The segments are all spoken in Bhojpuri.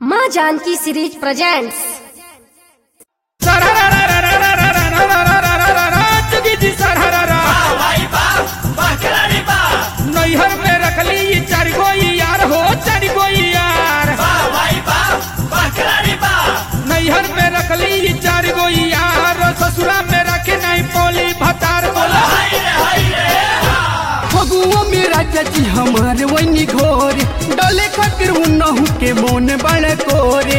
माँ जानकी सीरीज प्रेजेंट्स चुकी जी सरहरा नैहर में रखली ई चार गो यार हो चार गो यार नैहर में रखली ई चार गो यार ससुरा में रखे नहीं पोली भतार बोला फगुआ में राजा जी हमार वही घोर डले खातिर उनहु के मोन बड़ कोरे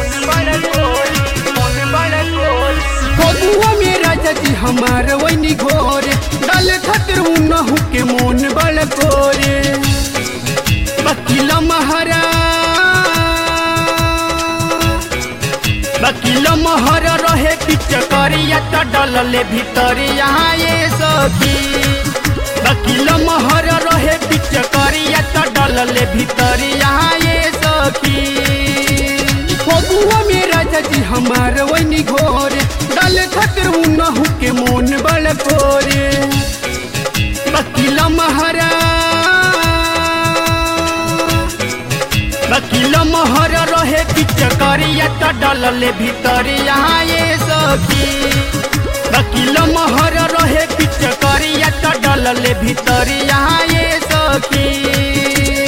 फगुआ में राजा जी हमार वही घोर डले खातिर उनहु के मोन बड़ कोरे वकील महारा वकील महर रहे पिचकरिया त डलले भितरिया ये सखी वकील महर रहे पिचकरिया त डलले भितरिया ये सखी फगुआ में राजा जी हमार वही घोर डल खातिर उनहु के मोन बड़ कोरे वकील महारा वकील महर रहे पिचकरिया त डलले भितरिया ये सखी वकील महर रहे पिचकरिया त डलले भितरिया ये सखी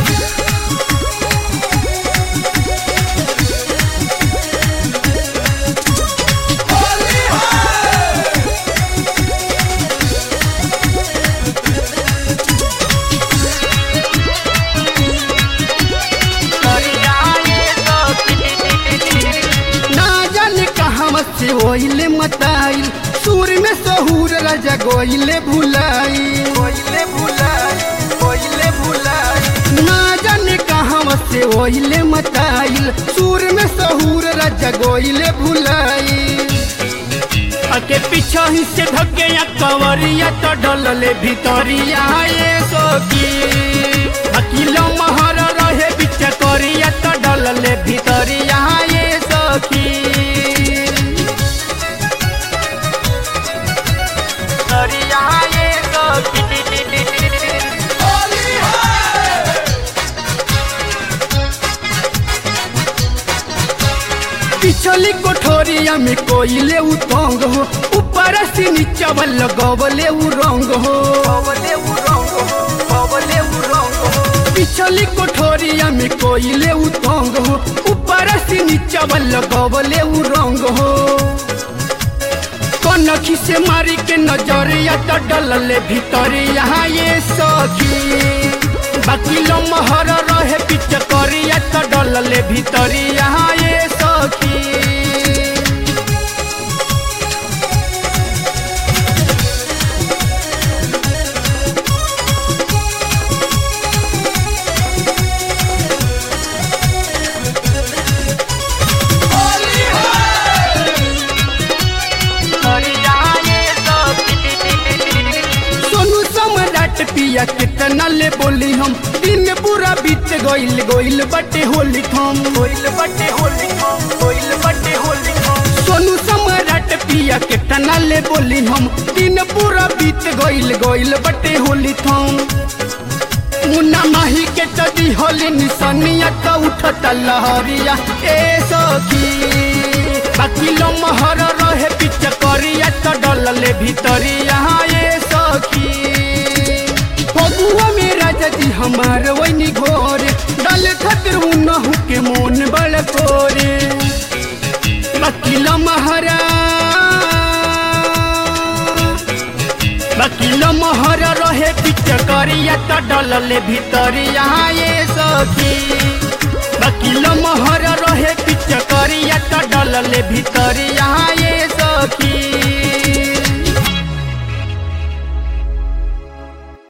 ना जाने कहाँ से होइले मताइल सूर में सहूर राजा गोइले भुलाई गोइले भुलाई गोइले भुलाई ना जाने कहाँ से होइले मताइल सूर में सहूर राजा गोइले भुलाई अके पीछा ही से धके या कवरिया तो डलले भितरिया ये सोकी वकील महर रहे बिच करिया तो डलले भितरिया ये सखी करिया ये सखी पिछली कोठोरिया में कोइले उ तंग हो ऊपर से नीचा वाल गवले उ रंग हो गवले उ रंग हो गवले उ रंग हो पिछली कोठोरिया में कोइले उ तंग हो ऊपर से नीचा वाल गवले उ रंग हो कनखी से मारी के नजरिया तो डलले भीतरिया ये सखी वकील महर रहे पिच करिया तो डलले भीतरिया ये सखी सोनू सम्राट पिया कितना ले बोली हम दिन पूरा बीत गइल गइल बटे होली हम गइल बटे होली हम गइल बटे होली हम सोनू सम्राट पिया कितना ले बोली हम दिन पूरा बीत गइल गइल बटे होली हम मुन्ना माही के तदी होली निशानिया तो उठत लहरिया ए सखी वकील महर रहे पिच करिया तो डलले भीतरिया ये सखी फगुआ में राजा जी हमार वही घोर डल खातिर उनहु के मोन बड़ कोरे वकील महारा वकील महर रहे पिच करिया तो डलले भीतरिया ये सखी वकील महर रहे पिच करिया तो डलले भीतरिया ये सखी